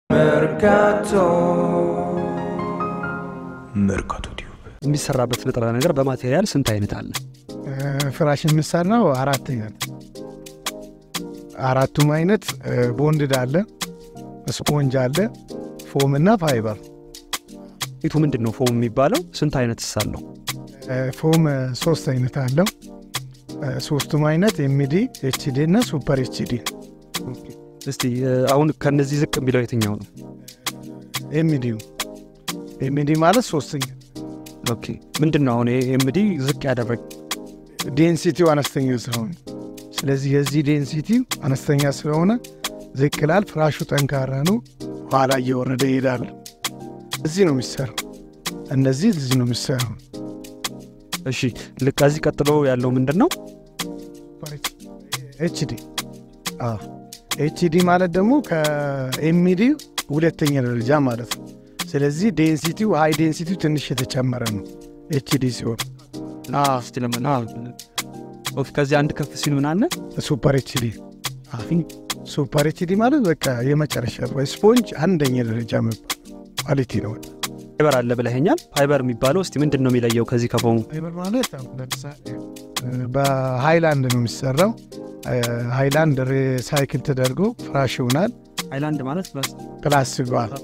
Mercato መርካቶ ቲዩብ የሚሰራበት ንጥረ ነገር በማቴሪያል ስንት አይነት አለ? ፍራሽ የሚሰራው አራት አይነት አራቱም አይነት ቦንድድ አለ፣ ስፖንጅ አለ፣ ፎም እና ፋይበር። ፊቱ ምንድን ነው ፎም የሚባለው? ስንት አይነት ሳለው? ፎም ሶስት አይነት አለው። ሶስቱም አይነት ኤምዲ፣ ኤችዲ እና ሱፐር ኤችዲ። እስቲ አሁን ከነዚህ ዝቅ የሚለው የትኛው ነው? ኤምዲ ኤምዲ ማለት ሶስተኛ ኦኬ ምንድን ነው አሁን ኤምዲ ዝቅ ያደረግ ዴንሲቲው አነስተኛ ስለሆነ ስለዚህ የዚህ ዴንሲቲው አነስተኛ ስለሆነ ዝቅ ይላል። ፍራሹ ጠንካራ ነው። ኋላ እየወረደ ይሄዳል። እዚህ ነው የሚሰራው። እነዚህ እዚህ ነው የሚሰራው። እሺ ልክ ከዚህ ቀጥሎ ያለው ምንድን ነው? ኤችዲ ኤችዲ ማለት ደግሞ ከኤምዲ ሁለተኛ ደረጃ ማለት ነው። ስለዚህ ዴንሲቲው ሃይ ዴንሲቲው ትንሽ የተጨመረ ነው ኤችዲ ሲሆን እስቲ ለምን ኦኬ ከዚህ አንድ ከፍ ሲል ምን አለ? ሱፐር ኤችዲ ሱፐር ኤችዲ ማለት በቃ የመጨረሻ ስፖንጅ አንደኛ ደረጃ የሚባል ኳሊቲ ነው። ፋይበር አለ ብለኸኛል። ፋይበር የሚባለው እስቲ ምንድን ነው የሚለየው ከዚህ ከፎሙ? ፋይበር ማለት ለምሳሌ በሃይላንድ ነው የሚሰራው። ሃይላንድ ሪሳይክል ተደርጎ ፍራሽ ይሆናል። ሃይላንድ ማለት ፕላስቲክ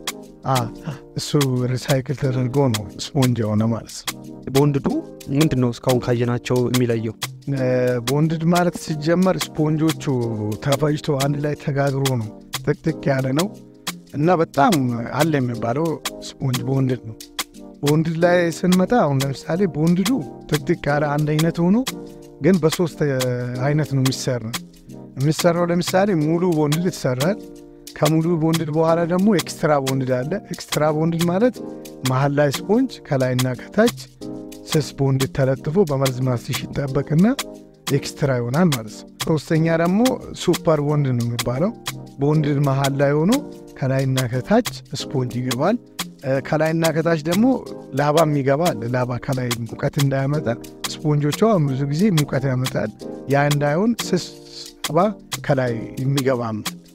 እሱ ሪሳይክል ተደርጎ ነው ስፖንጅ የሆነ ማለት ነው። ቦንድዱ ምንድን ነው እስካሁን ካየናቸው የሚለየው? ቦንድድ ማለት ሲጀመር ስፖንጆቹ ተፈጭቶ አንድ ላይ ተጋግሮ ነው። ጥቅጥቅ ያለ ነው እና በጣም አለ የሚባለው ስፖንጅ ቦንድድ ነው። ቦንድድ ላይ ስንመጣ አሁን ለምሳሌ ቦንድዱ ጥቅጥቅ ያለ አንድ አይነት ሆኖ ግን በሶስት አይነት ነው የሚሰራ የሚሰራው። ለምሳሌ ሙሉ ቦንድድ ይሰራል። ከሙሉ ቦንድድ በኋላ ደግሞ ኤክስትራ ቦንድድ አለ። ኤክስትራ ቦንድድ ማለት መሀል ላይ ስፖንጅ ከላይና ከታች ስስ ቦንድድ ተለጥፎ በመርዝ ማስቲሽ ይጠበቅና ኤክስትራ ይሆናል ማለት ነው። ሶስተኛ ደግሞ ሱፐር ቦንድ ነው የሚባለው። ቦንድድ መሀል ላይ ሆኖ ከላይና ከታች ስፖንጅ ይገባል። ከላይና ከታች ደግሞ ላባም ይገባል። ላባ ከላይ ሙቀት እንዳያመጣ ስፖንጆቿ ብዙ ጊዜ ሙቀት ያመጣል። ያ እንዳይሆን ስስ ላባ ከላይ የሚገባም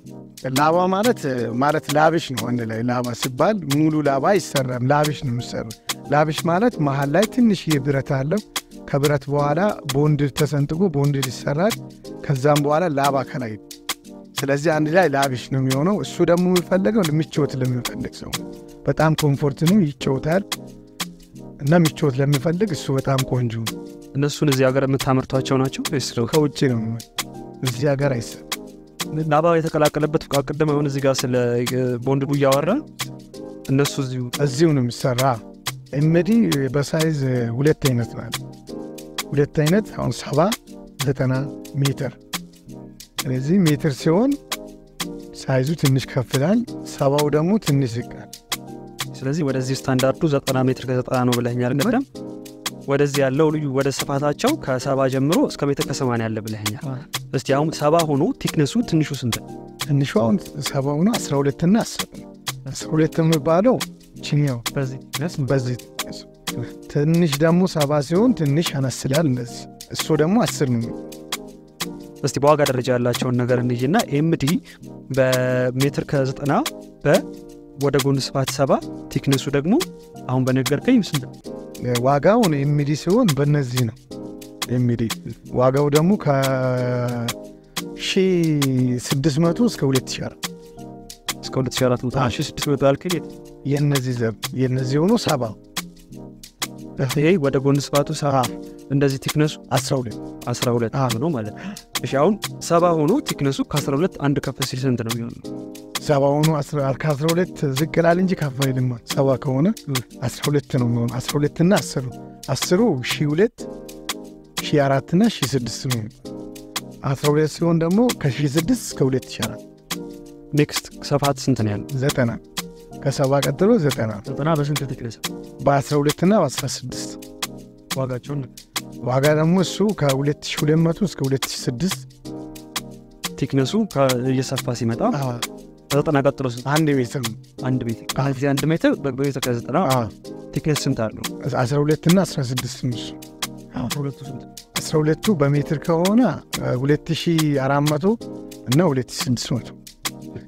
ላባ ማለት ማለት ላብሽ ነው። አንድ ላይ ላባ ሲባል ሙሉ ላባ አይሰራም። ላብሽ ነው የሚሰራ። ላብሽ ማለት መሀል ላይ ትንሽ ብረት አለው። ከብረት በኋላ ቦንድድ ተሰንጥቆ ቦንድድ ይሰራል። ከዛም በኋላ ላባ ከላይ ስለዚህ አንድ ላይ ላብሽ ነው የሚሆነው። እሱ ደግሞ የሚፈለገው ምቾት ለሚፈልግ ሰው በጣም ኮምፎርት ነው፣ ይጫወታል እና ምቾት ለሚፈልግ እሱ በጣም ቆንጆ ነው። እነሱን እዚህ ሀገር የምታመርቷቸው ናቸው ወይስ ከውጭ ነው እዚህ ሀገር አይሰራም። ላባ የተቀላቀለበት ቅድም አሁን እዚህ ጋር ስለ ቦንድዱ እያወራ እነሱ እዚሁ እዚሁ ነው የሚሰራ። ኤምዲ በሳይዝ ሁለት አይነት ናት። ሁለት አይነት አሁን ሰባ ዘጠና ሜትር ስለዚህ ሜትር ሲሆን ሳይዙ ትንሽ ከፍ ይላል። ሰባው ደግሞ ትንሽ ይቃል። ስለዚህ ወደዚህ ስታንዳርዱ ዘጠና ሜትር ከዘጠና ነው ብለኸኛል ቅድም። ወደዚህ ያለው ልዩ ወደ ስፋታቸው ከሰባ ጀምሮ እስከ ሜትር ከሰማንያ ያለ ብለኸኛል። እስቲ አሁን ሰባ ሆኖ ቲክነሱ ትንሹ ስንት ነው? ትንሹ አሁን ሰባ ሆኖ አስራ ሁለትና አስር አስራ ሁለት የሚባለው ችኛው በዚህ ትንሽ ደግሞ ሰባ ሲሆን ትንሽ ያነስላል። እንደዚህ እሱ ደግሞ አስር ነው። እስቲ በዋጋ ደረጃ ያላቸውን ነገር እንይና ኤምዲ በሜትር ከዘጠና በ ወደ ጎን ስፋት ሰባ ቲክነሱ ደግሞ አሁን በነገርከኝ ስንት ነው? ዋጋውን ኤምዲ ሲሆን በእነዚህ ነው። ኤምዲ ዋጋው ደግሞ ከ1600 እስከ 2004 እስከ 2400 1600 ያልክል የእነዚህ ዘር የእነዚህ ሆኖ ሰባ ይሄ ወደ ጎን ስፋቱ ሰባ እንደዚህ ቲክነሱ 12 12 ነው ማለት ነው። እሺ አሁን ሰባ ሆኖ ቲክነሱ ከ12 አንድ ከፍ ሲል ስንት ነው የሚሆነው? ሰባ ሆኖ ከ12 ዝቅ ይላል እንጂ ከፍ አይልም። ሰባ ከሆነ 12 ነው የሚሆነው። 12 እና 10 አስሩ ሺ ሁለት ሺ አራት እና ሺ ስድስት ነው። 12 ሲሆን ደግሞ ከሺ ስድስት እስከ 2004 ኔክስት ሰፋት ስንት ነው ያለው? ዘጠና ከሰባ ቀጥሎ ዘጠና ዘጠና በስንት ቲክነስ? በ12 እና በ16 ዋጋቸውን ዋጋ ደግሞ እሱ ከ2200 እስከ 2006 ቲክነሱ እየሰፋ ሲመጣ ከዘጠና ቀጥሎ ስንት? አንድ ሜትር ነው። አንድ ሜትር ከዚህ አንድ ሜትር በሜትር ከዘጠና ቲክነስ ስንት አለው? 12 እና 16 ነው እሱ። ሁለቱ ስንት? 12ቱ በሜትር ከሆነ 2400 እና 2600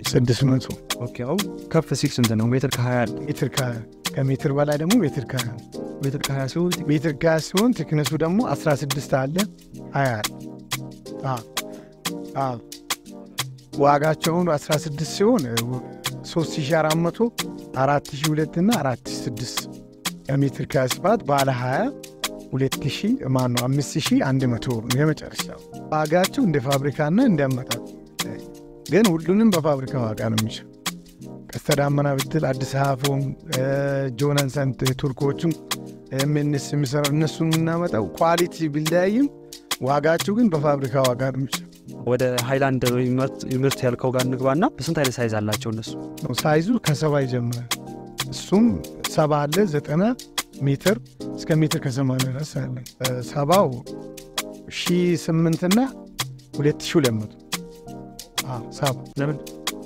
ስድስት መቶ ኦኬ አሁን ከፍ ሲል ስንት ነው? ሜትር ከሀያ አለ። ሜትር ከ- ከሜትር በላይ ደግሞ ሜትር ከ- ሜትር ከሀያ ሲሆን ሜትር ከ ሲሆን ቴክነሱ ደግሞ 16 አለ 20 አለ። አዎ፣ አዎ። ዋጋቸውን 16 ሲሆን 3400 4002 እና 4006 የሜትር ከስፋት ባለ 20 2000 ማን ነው 5100 ነው የመጨረሻው ዋጋቸው እንደ ፋብሪካና እንዲያመጣጥ ግን ሁሉንም በፋብሪካ ዋጋ ነው የሚችል ቀስተ ዳመና ብትል አዲስ አበባም ጆነንሰን ቱርኮቹም ምንስ የሚሰራ እነሱ የምናመጣው ኳሊቲ ቢለያይም ዋጋቸው ግን በፋብሪካ ዋጋ ነው የሚችል ወደ ሃይላንድ ምርት ያልከው ጋር እንግባና በስንት አይነት ሳይዝ አላቸው እነሱ? ነው። ሳይዙ ከሰባ ይጀምራል። እሱም ሰባ አለ ዘጠና ሜትር እስከ ሜትር ከሰማንያ ድረስ አለ። ሰባው ሺ ስምንትና ሁለት ሺ ሁለት መቶ ሰባ ለምን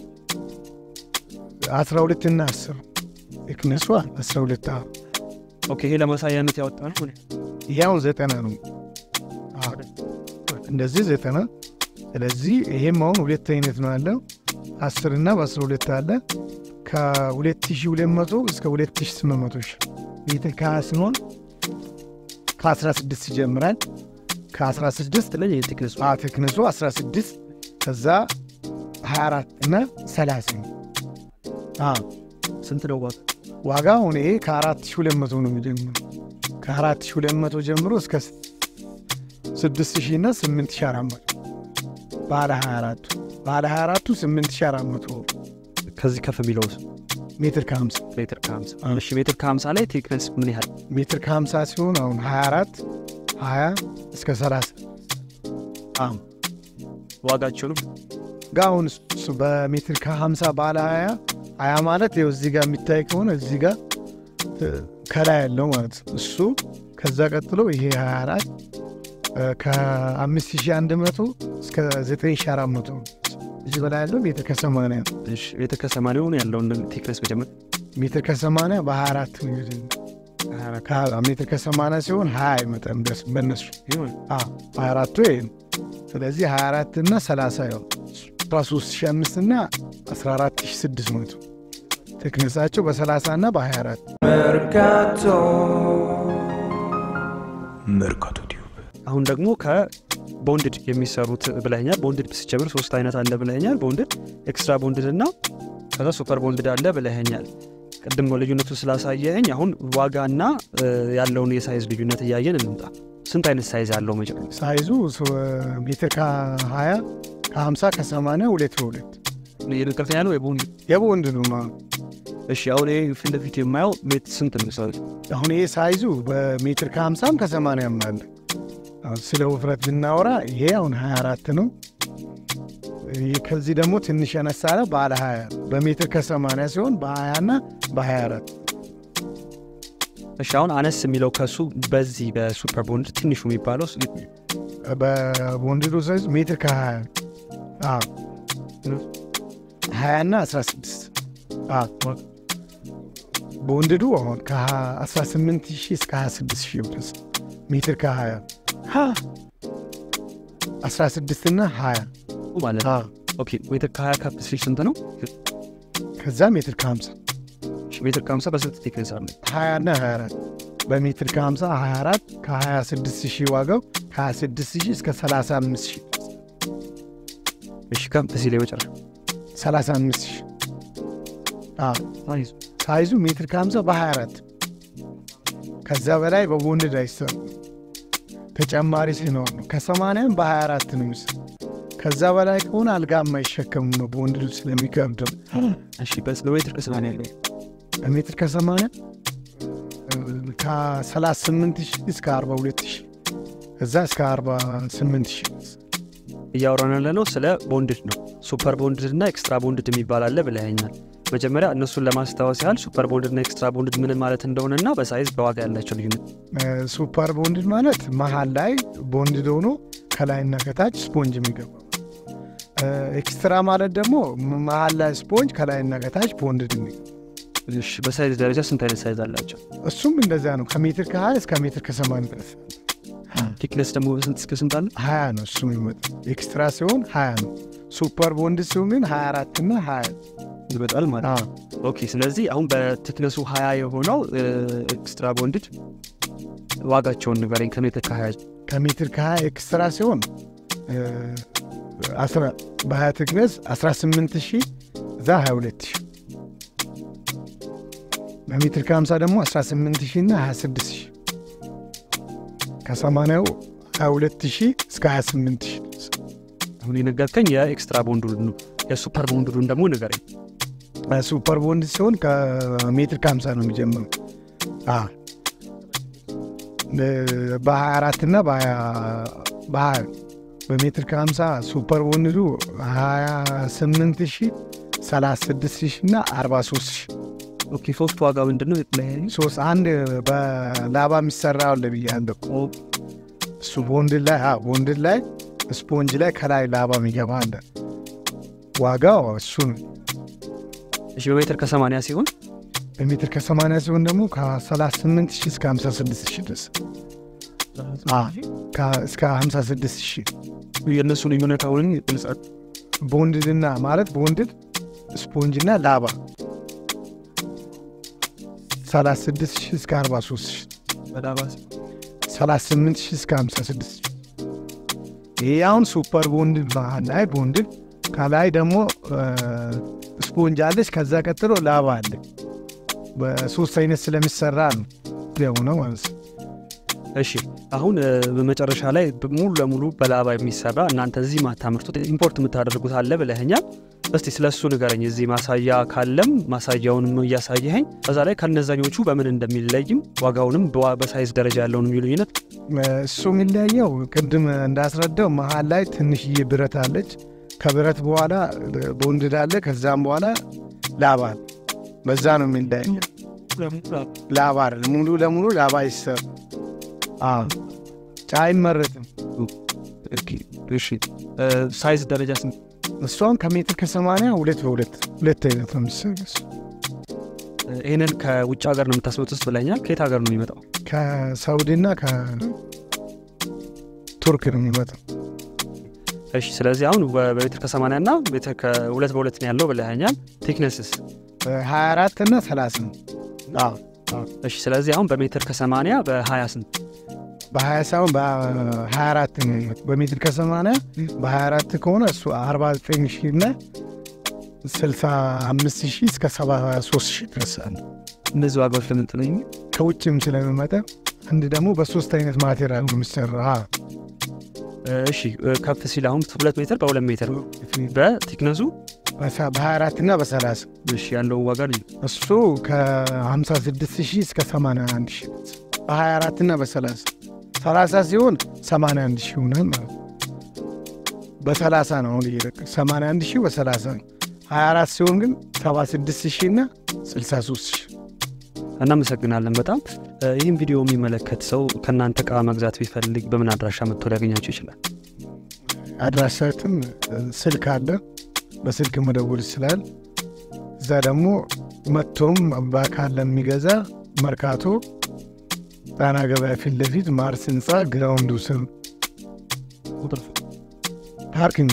አስራ ሁለትና አስር ክነሱ አስራ ሁለት ኦኬ፣ ይሄ ለማሳያነት ያወጣ ነው። ያው ዘጠና ነው አዎ፣ እንደዚህ ዘጠና ስለዚህ ይሄም አሁን ሁለት አይነት ነው ያለው አስር እና በአስራ ሁለት አለ ከሁለት ሺ ሁለት መቶ እስከ ሁለት ሺ ስምንት መቶ ሺ ሜትር ከሀያ ሲሆን ከአስራ ስድስት ይጀምራል ከአስራ ስድስት ለኝ ቴክነሱ ቴክነሱ አስራ ስድስት ከዛ ሀያ አራት እና ሰላሳ ነው አዎ ስንት ነው ዋጋ? ዋጋ አሁን ይሄ ከአራት ሺ ሁለት መቶ ነው የሚጀምሩ ከአራት ሺ ሁለት መቶ ጀምሮ እስከ ስድስት ሺ እና ስምንት ሺ አራት መቶ ባለ ሀያ አራቱ ባለ ሀያ አራቱ ስምንት ሺ አራት መቶ ከዚህ ከፍ የሚለው ሜትር ከሀምሳ ሜትር ከሀምሳ እሺ፣ ሜትር ከሀምሳ ላይ ቴክነስ ምን ያህል? ሜትር ከሀምሳ ሲሆን አሁን ሀያ አራት ሀያ እስከ ሰላሳ አዎ ዋጋቸውንም ጋ አሁን እሱ በሜትር ከሀምሳ ባለ ሀያ ሀያ ማለት ይኸው እዚህ ጋር የሚታይ ከሆነ እዚህ ጋር ከላይ ያለው ማለት ነው እሱ ከዛ ቀጥሎ ይሄ ሀያ አራት ከአምስት ሺ አንድ መቶ እስከ ዘጠኝ ሺ አራት መቶ እዚህ በላይ ያለው ሜትር ከሰማንያ ነው። እሺ፣ ሜትር ከሰማንያውን ያለውን ቴክነስ መጀመር ሜትር ከሰማንያ በሀያ አራት ነው እንግዲህ ከ- ሜትር ከሰማንያ ሲሆን ሀያ አይመጣም ደስ በእነሱ ይሁን ሀያ አራቱ ይሄ ነው። ስለዚህ ሀያ አራት እና ሰላሳ ያው አስራ ሶስት ሺ አምስት እና አስራ አራት ሺ ስድስት መቶ ቴክነሳቸው በሰላሳ እና በሀያ አራት መርካቶ ቲዩብ አሁን ደግሞ ከቦንድድ የሚሰሩት ብለኛል። ቦንድድ ስጀምር ሶስት አይነት አለ ብለኛል። ቦንድድ፣ ኤክስትራ ቦንድድ እና ከዛ ሱፐር ቦንድድ አለ ብለኛል። ቅድም ልዩነቱ ስላሳየኝ አሁን ዋጋና እ, ያለውን የሳይዝ ልዩነት እያየን እንምጣ። ስንት አይነት ሳይዝ አለው መጀመሪያ? ሳይዙ ሶ- ሜትር ከሀያ ከሀምሳ ከሰማንያ ሁለት በሁለት የቅርታ ያለው የቦንድ የቦንድ ነው ማ እሺ። አሁን ይሄ ፊት ለፊት የማየው ሜት ስንት ነው? ሳይዝ አሁን ይሄ ሳይዙ በሜትር ከሀምሳም ከሰማንያም አለ። አሁን ስለ ውፍረት ብናወራ ይሄ አሁን 24 ነው። ይህ ከዚህ ደግሞ ትንሽ ያነሳለ ባለ 20 በሜትር ከ80 ሲሆን በ20 እና በ24 እሺ። አሁን አነስ የሚለው ከሱ በዚህ በሱፐር ቦንድ ትንሹ የሚባለው ስ- በቦንድዱ ሳይዝ ሜትር ከ20 አዎ 20 እና 16 አዎ ቦንድዱ አሁን ከ18 ሺህ እስከ 26 ሺህ ድረስ ሜትር ከ20 16 እና 20 ማለት ነው። አዎ ኦኬ ሜትር ከ20 ከፍ ሲል ስንት ነው? ከዛ ሜትር ከ50 እሺ፣ ሜትር ከ50 በስንት ቴክኒክ አለ? 20 እና 24 በሜትር ከ50 24 ከ26 ሺህ ዋጋው ከ26 ሺህ እስከ 35 ሺህ እሺ፣ ከፍ ሲል የመጨረሻ 35 ሺህ አዎ ሳይዝ ሳይዙ ሜትር ከ50 በ24 ከዛ በላይ በቦንድድ አይሰሩ ተጨማሪ ሲኖር ነው። ከ80 በ24 ነው የሚሰሩ ከዛ በላይ ከሆነ አልጋ የማይሸከሙ ነው በቦንድዱ ስለሚከብደው እሺ፣ በስ በሜትር ከሰማንያ ያለው በሜትር ከ80 ከ38 ሺህ እስከ 42 ሺህ ከዛ እስከ 48 ሺህ እያወራን ያለ ነው ስለ ቦንድድ ነው። ሱፐር ቦንድድ እና ኤክስትራ ቦንድድ የሚባል አለ ብለኸኛል። መጀመሪያ እነሱን ለማስታወስ ያህል ሱፐር ቦንድድ እና ኤክስትራ ቦንድድ ምን ማለት እንደሆነና በሳይዝ በዋጋ ያላቸው ልዩነት ሱፐር ቦንድድ ማለት መሀል ላይ ቦንድድ ሆኖ ከላይና ከታች ስፖንጅ የሚገባ ኤክስትራ ማለት ደግሞ መሀል ላይ ስፖንጅ ከላይና ከታች ቦንድድ የሚገባ እሺ፣ በሳይዝ ደረጃ ስንት አይነት ሳይዝ አላቸው? እሱም እንደዚያ ነው። ከሜትር ከ20 እስከ ሜትር ከ80 ድረስ ቲክነስ ደግሞ ስንት እስከ ስንት አለ? ሀያ ነው እሱ የሚመጣ ኤክስትራ ሲሆን ሀያ ነው። ሱፐር ቦንድ ሲሆን ግን ሀያ አራት እና ሀያ ይበጣል ማለት ነው። ኦኬ ስለዚህ አሁን በቲክነሱ ሀያ የሆነው ኤክስትራ ቦንድድ ዋጋቸውን ንገረኝ ከሜትር ከሀያ ከሜትር ከሀያ ኤክስትራ ሲሆን በሀያ ቲክነስ 18 ሺህ እዛ 22 ሺህ በሜትር ከ50 ደግሞ 18 ሺህ እና 26 ሺህ ከ80ው 22 ሺህ እስከ 28 ሺህ አሁን የነገርከኝ የኤክስትራ ቦንዱን ነው። የሱፐር ቦንዱን ደግሞ ንገረኝ። ሱፐር ቦንድ ሲሆን ከሜትር ከ50 ነው የሚጀምረው በ24 እና በ20 በሜትር ከ50 ሱፐር ቦንዱ 28 ሺህ 36 ሺህ እና 43 ሺህ ኦኬ ሶስት ዋጋ ምንድን ነው የተለያዩ? ሶስት አንድ በላባ የሚሰራ አለ ብያለሁ። እሱ ቦንድድ ላይ ቦንድድ ላይ ስፖንጅ ላይ ከላይ ላባ የሚገባ አለ። ዋጋው እሱ ነው። እሺ በሜትር ከሰማንያ ሲሆን በሜትር ከ80 ሲሆን ደግሞ ከ38 ሺህ እስከ 56 ሺህ ድረስ እስከ 56 ሺህ የእነሱ ልዩነት አሁን ግልጻል። ቦንድድና ማለት ቦንድድ ስፖንጅና ላባ 36 ሺህ እስከ 43 ሺህ በላባ 38 ሺህ እስከ 56 ሺህ ይህ አሁን ሱፐር ቦንድድ ባህል ላይ ቦንድድ ከላይ ደግሞ ስፖንጅ አለች። ከዛ ቀጥሎ ላባ አለ። በሶስት አይነት ስለሚሰራ ነው የሆነ ማለት ነው። እሺ አሁን በመጨረሻ ላይ ሙሉ ለሙሉ በላባ የሚሰራ እናንተ እዚህ ማታምርቱት ኢምፖርት የምታደርጉት አለ ብለኸኛል። እስቲ ስለ እሱ ንገረኝ። እዚህ ማሳያ ካለም ማሳያውንም እያሳየኸኝ ከዛ ላይ ከነዛኞቹ በምን እንደሚለይም ዋጋውንም በሳይዝ ደረጃ ያለውን ልዩነት እሱ የሚለያየው ቅድም እንዳስረዳው መሀል ላይ ትንሽዬ ብረት አለች። ከብረት በኋላ ቦንድድ አለ። ከዛም በኋላ ላባ አለ። በዛ ነው የሚለያየው። ላባ አይደል ሙሉ ለሙሉ ላባ ይሰር ጫ አይመረትም። ሳይዝ ደረጃ ስንት? እሷን ከሜትር ከሰማንያ ሁለት በሁለት ሁለት አይነት ነው የሚሰገስ። ይህንን ከውጭ ሀገር ነው የምታስመጡት ብለኛል። ከየት ሀገር ነው የሚመጣው? ከሳውዲና ከቱርክ ነው የሚመጣው። እሺ ስለዚህ አሁን በሜትር ከሰማንያ እና ሜትር ከሁለት በሁለት ነው ያለው ብለኸኛል። ቴክነስስ 24 እና 30 ነው። እሺ ስለዚህ አሁን በሜትር ከሰማንያ በሀያ ስንት በ20 ሳይሆን በ24 ነው። በሜትር ከ80 በ24 ከሆነ እሱ 49 ሺህ እና 65 ሺህ እስከ 73 ሺህ ድረስ አለ። እነዚህ ዋጋዎች ለምንጥለኝ ከውጭም ስለሚመጣ አንድ ደግሞ በሶስት አይነት ማቴሪያል ነው የሚሰራ። እሺ ከፍ ሲል አሁን ሁለት ሜትር በሁለት ሜትር በቲክነሱ በ24 እና በ30 እሺ ያለው ዋጋ ልዩ እሱ ከ56 ሺህ እስከ 81 ሺህ በ24 እና በ30 30 ሲሆን 81 ሺህ ይሆናል ማለት ነው። በ30 ነው አሁን እየለቀ 81 ሺህ በ30 ነው። 24 ሲሆን ግን 76 ሺህ እና 63 ሺህ። እናመሰግናለን በጣም ይህም ቪዲዮ የሚመለከት ሰው ከእናንተ እቃ መግዛት ቢፈልግ በምን አድራሻ መጥቶ ሊያገኛቸው ይችላል? አድራሻችን ስልክ አለ፣ በስልክ መደወል ይችላል። እዛ ደግሞ መጥቶም በአካል ለሚገዛ መርካቶ ጣና ገበያ ፊት ለፊት ማርስ ህንፃ ግራውንዱ ስር ፓርኪንግ።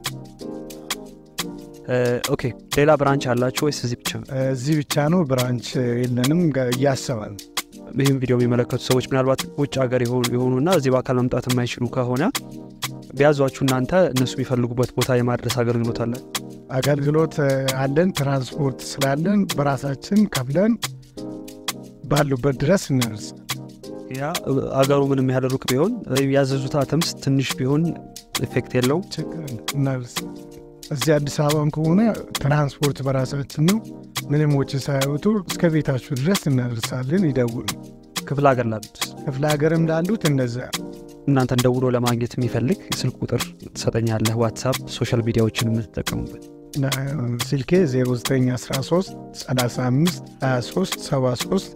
ኦኬ ሌላ ብራንች አላችሁ ወይስ እዚህ ብቻ? እዚህ ብቻ ነው፣ ብራንች የለንም። እያሰባል ይህም ቪዲዮ የሚመለከቱ ሰዎች ምናልባት ውጭ ሀገር የሆኑና እዚህ በአካል መምጣት የማይችሉ ከሆነ ቢያዟችሁ እናንተ እነሱ የሚፈልጉበት ቦታ የማድረስ አገልግሎት አለን አገልግሎት አለን። ትራንስፖርት ስላለን በራሳችን ከፍለን ባሉበት ድረስ እናደርስ። ያ አገሩ ምንም ያህል ሩቅ ቢሆን ያዘዙት አተምስ ትንሽ ቢሆን ኢፌክት የለውም። እናደርስ። እዚህ አዲስ አበባም ከሆነ ትራንስፖርት በራሳችን ነው። ምንም ወጪ ሳያወጡ እስከ ቤታችሁ ድረስ እናደርሳለን። ይደውሉ። ክፍለ ሀገር ላሉት ክፍለ ሀገርም ላሉት እንደዛ እናንተን ደውሎ ለማግኘት የሚፈልግ ስልክ ቁጥር ትሰጠኛለህ? ዋትሳፕ፣ ሶሻል ሚዲያዎችን የምትጠቀሙበት ስልኬ 0913 35 23 73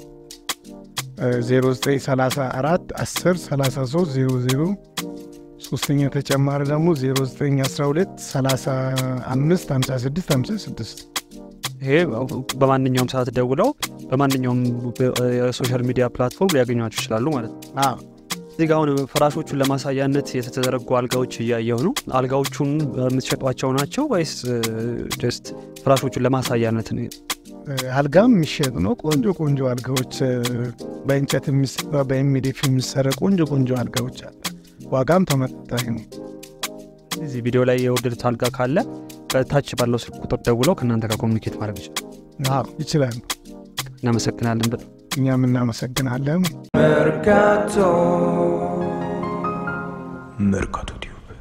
0934 10 33 00 ሶስተኛ ተጨማሪ ደግሞ 0912 35 56 56 ይሄ በማንኛውም ሰዓት ደውለው በማንኛውም የሶሻል ሚዲያ ፕላትፎርም ሊያገኟችሁ ይችላሉ ማለት ነው። እዚህ ጋር አሁን ፍራሾቹን ለማሳያነት የተዘረጉ አልጋዎች እያየሁ ነው። አልጋዎቹን የምትሸጧቸው ናቸው ወይስ ጀስት ፍራሾቹን ለማሳያነት ነው? አልጋም የሚሸጥ ነው። ቆንጆ ቆንጆ አልጋዎች በእንጨት የሚሰራ በኤምዲኤፍ የሚሰራ ቆንጆ ቆንጆ አልጋዎች አለ። ዋጋም ተመጣጣኝ ነው። እዚህ ቪዲዮ ላይ የወደዱት አልጋ ካለ ከታች ባለው ስልክ ቁጥር ደውለው ከእናንተ ጋር ኮሚኒኬት ማድረግ ይችላል። አዎ ይችላሉ። እናመሰግናለን በጣም እኛም እናመሰግናለን። Mercato. Mercato.